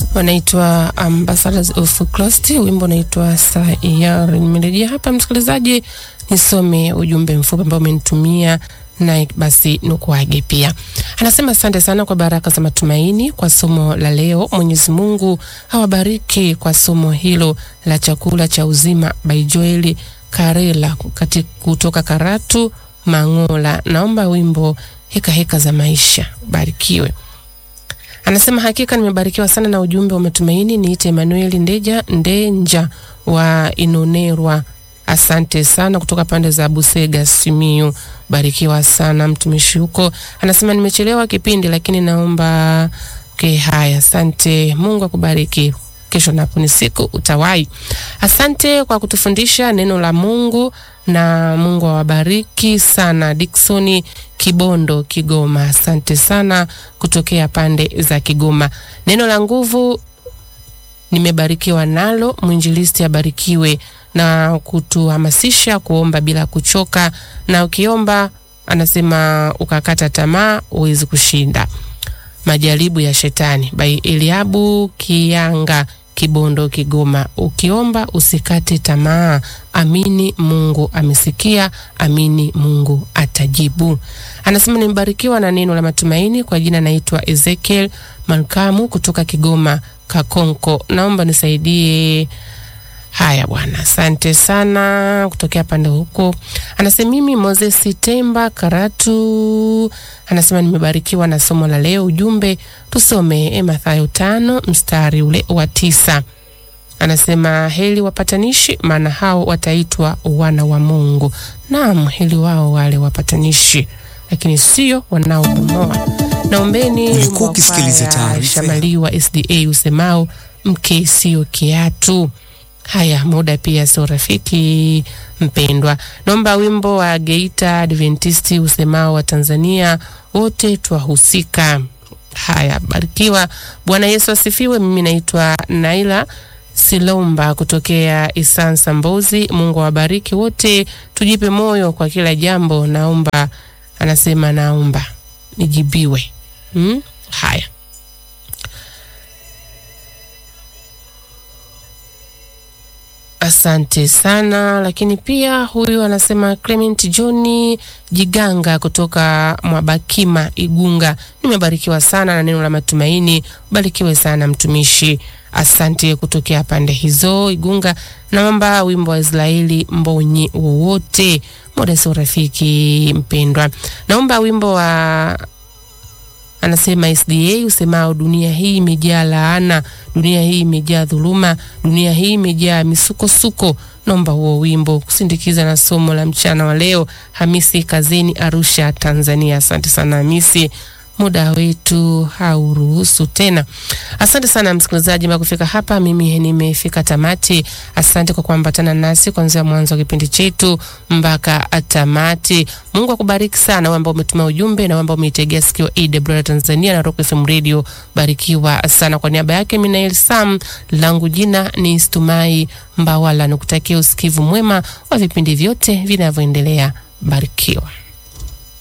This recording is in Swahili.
wanaitwa Ambassadors of Christ, wimbo unaitwa Sayar. Nimerejea hapa msikilizaji, nisome ujumbe mfupi ambao umenitumia na basi nukuage pia. Anasema asante sana kwa baraka za matumaini kwa somo la leo. Mwenyezi Mungu awabariki kwa somo hilo la chakula cha uzima by Joel Karela kati kutoka Karatu Mangola. Naomba wimbo heka heka za maisha, barikiwe. Anasema hakika nimebarikiwa sana na ujumbe wa matumaini. Niite Emmanuel Ndeja Ndenja wa Inonerwa. Asante sana kutoka pande za Busega Simiyu, barikiwa sana mtumishi huko. Anasema nimechelewa kipindi, lakini naomba okay. Haya, asante. Mungu akubariki. Kesho napo ni siku utawai. Asante kwa kutufundisha neno la Mungu na Mungu awabariki sana. Diksoni Kibondo, Kigoma, asante sana kutokea pande za Kigoma. Neno la nguvu nimebarikiwa nalo. Mwinjilisti abarikiwe na kutuhamasisha kuomba bila kuchoka, na ukiomba, anasema ukakata tamaa, huwezi kushinda majaribu ya shetani. By Eliabu Kianga, Kibondo, Kigoma. Ukiomba usikate tamaa, amini Mungu amesikia, amini Mungu atajibu. Anasema nimebarikiwa na neno la matumaini. Kwa jina naitwa Ezekiel Malkamu kutoka Kigoma Kakonko, naomba nisaidie. Haya bwana, asante sana kutokea pande huko. Anasema mimi Moses Temba Karatu, anasema nimebarikiwa na somo la leo. Ujumbe tusome Mathayo tano mstari ule wa tisa. Anasema heli wapatanishi, maana hao wataitwa wana wa Mungu. Naam, heli wao wale wapatanishi, lakini sio wanaobomoa. Naombeni Ulikuwa ukisikiliza taarifa Shamaliwa SDA usemao mke sio kiatu. Haya, muda pia sio rafiki mpendwa. Naomba wimbo wa Geita Adventisti usemao wa Tanzania wote twahusika. Haya, barikiwa. Bwana Yesu asifiwe. Mimi naitwa Naila Silomba kutokea Isansa Mbozi. Mungu awabariki wote, tujipe moyo kwa kila jambo. Naomba, anasema naomba nijibiwe. Hmm? Haya. Asante sana. Lakini pia huyu anasema Clement Johni Jiganga kutoka Mwabakima Igunga, nimebarikiwa sana na neno la matumaini. Barikiwe sana mtumishi, asante kutokea pande hizo Igunga. Naomba wimbo wa Israeli Mbonyi wowote, muda sio rafiki mpendwa. Naomba wimbo wa anasema SDA usemao dunia hii imejaa laana, dunia hii imejaa dhuluma, dunia hii imejaa misukosuko. Naomba huo wimbo kusindikiza na somo la mchana wa leo. Hamisi Kazini, Arusha, Tanzania. Asante sana Hamisi, muda wetu hauruhusu tena. Asante sana msikilizaji, mpaka kufika hapa mimi nimefika tamati. Asante kwa kuambatana nasi kuanzia mwanzo wa kipindi chetu mpaka tamati. Mungu akubariki sana wewe ambao umetuma ujumbe na wewe ambao umeitegea sikio AWR Tanzania na Rock FM Radio. Barikiwa sana. Kwa niaba yake Minael Sam, langu jina ni Stumai Mbawala, nikutakia usikivu mwema wa vipindi vyote vinavyoendelea. Barikiwa.